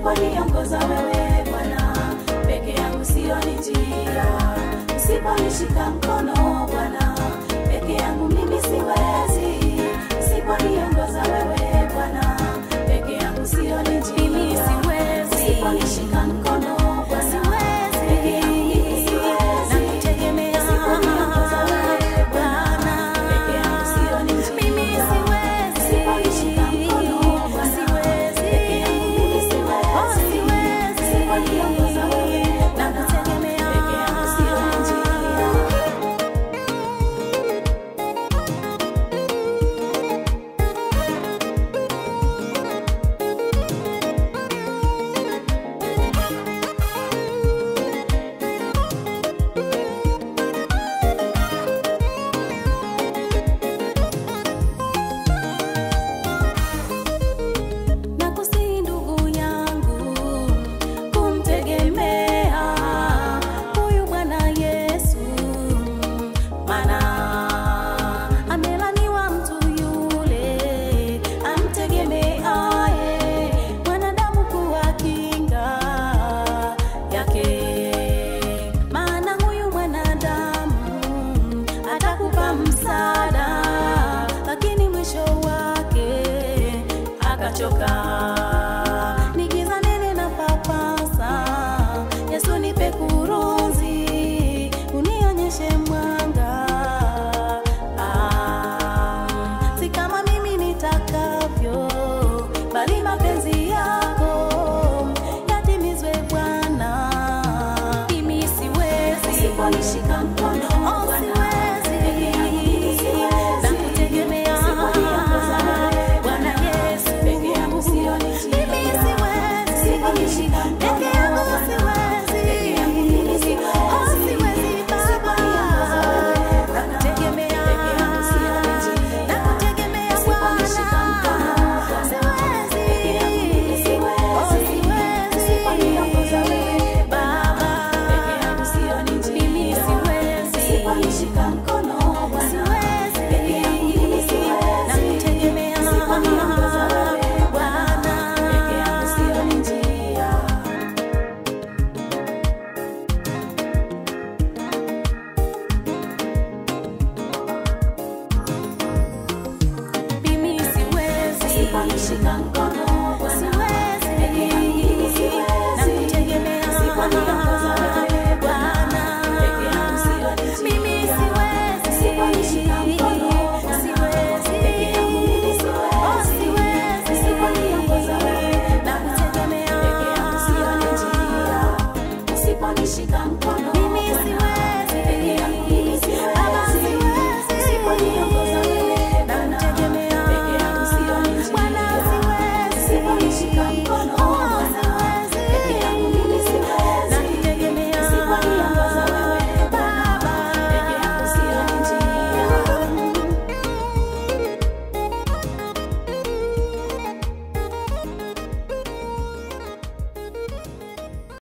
usiponiongoza wewe Bwana, peke yangu sioni njia. Usiponishika mkono Bwana, peke yangu mimi siwezi. Usiponiongoza wewe Bwana, peke yangu sioni njia. Mimi siwezi. Usiponishika mkono Bwana, peke yangu mimi siwezi. Nakutegemea Usiponiongoza wewe Bwana, peke yangu sioni njia. Mimi siwezi. Usiponishika mkono Bwana, Siwezi. peke yangu mimi siwezi. Oh, siwezi. Usiponiongoza wewe Bwana, Nakutegemea. peke yangu sioni njia. Nakusihi ndugu yangu kumtegemea huyu Bwana Yesu, maana amelaniwa mtu yule amtegemeaye mwanadamu kuwa kinga yake, maana huyu mwanadamu atakupa msaada, lakini mwisho wake akachoka. Ni giza nene na papasa, Yesu nipe kurunzi, unionyeshe mwanga. Ah, si kama mimi nitakavyo, bali mapenzi yako yatimizwe Bwana. Mimi siwezi Usiponishika mkono Oh, Bwana, siwezi. peke yangu mimi siwezi. Nakutegemea Usiponiongoza wewe Bwana Bwana, Yesu. peke yangu sioni njia. Mimi siwezi. Usiponishika mkono